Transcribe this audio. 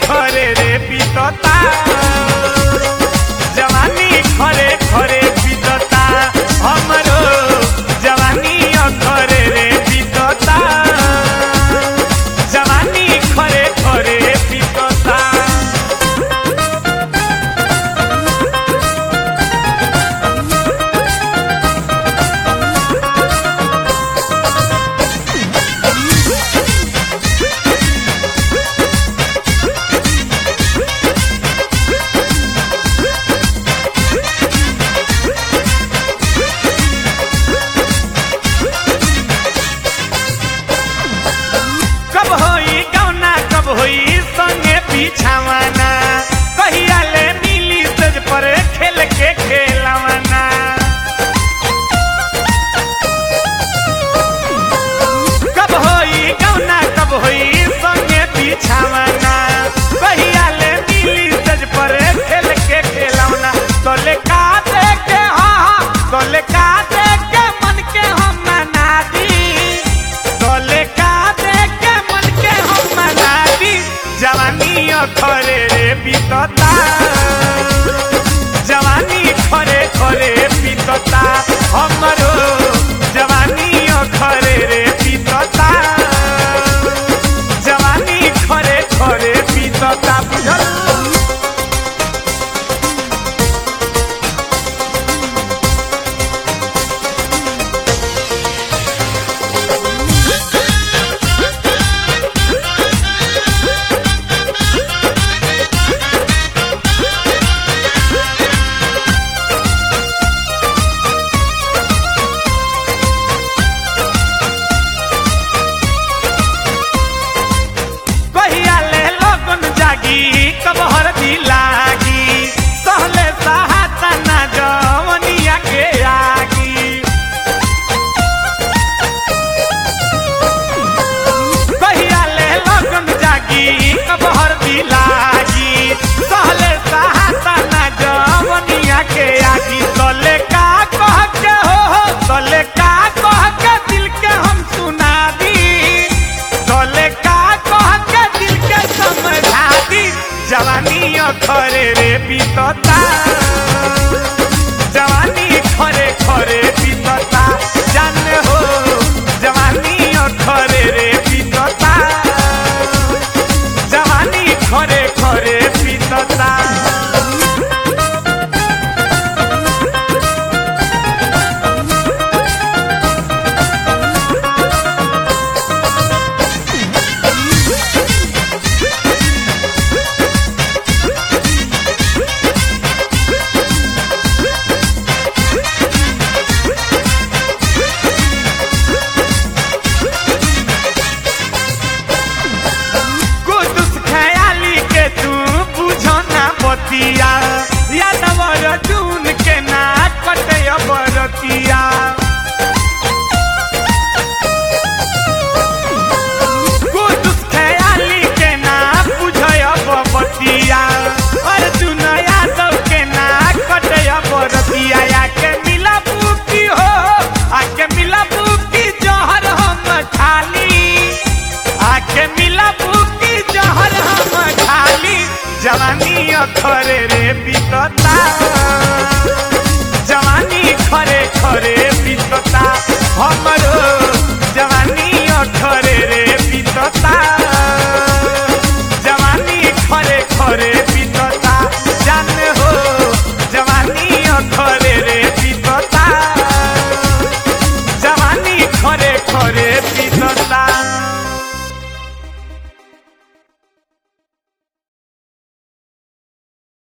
खरे रे बीतता जवानी खरे खरे बीतता हमरो जवानी खरे रे बीतता जवानी खरे खरे बीतता कब होई कौना कब होई संगे पीछावाना कहिया ले मिली सज पर खेल के खेलवाना कब होई कौना कब होई संगे पीछावाना कहिया ले मिली सज पर खेल के खेलवाना तोले का दे के हाँ हाँ तोले का दे के मन के हम मना दी तोले का दे के मन के हम मना दी जवानी खरे रे बीतता जवानी खरे खरे बीतता हमरो जवानी खरे रे बीतता जवानी खरे खरे बीतता बुझल कहिया ले लगन जागी कब हरदी लागी सहले सहाता ना जवनिया के आगी कहिया ले लगन जागी कब हरदी लागी सहले सहाता ना जवनिया के आगी तले का कह के हो हो तले का कह के दिल के हम सुना दी तले का कह के दिल के समझा दी जवानी खरे रे बीतता जवानी खरे खरे बीतता जाने हो जवानी खरे रे बीतता जवानी खरे खरे बीतता कुदुस खयाली के तू बुझो ना बतिया यादव रजून के ना कटे बरतिया कुदुस खयाली के ना बुझो बतिया अर्जुन यादव के ना कटे बरतिया आके मिला बुकी हो आके मिला बुकी जहर हम खाली आके मिला बुकी जहर हम खाली जवानी खरे रे बीतता जवानी खरे खरे बीतता हमरो जवानी खरे रे बीतता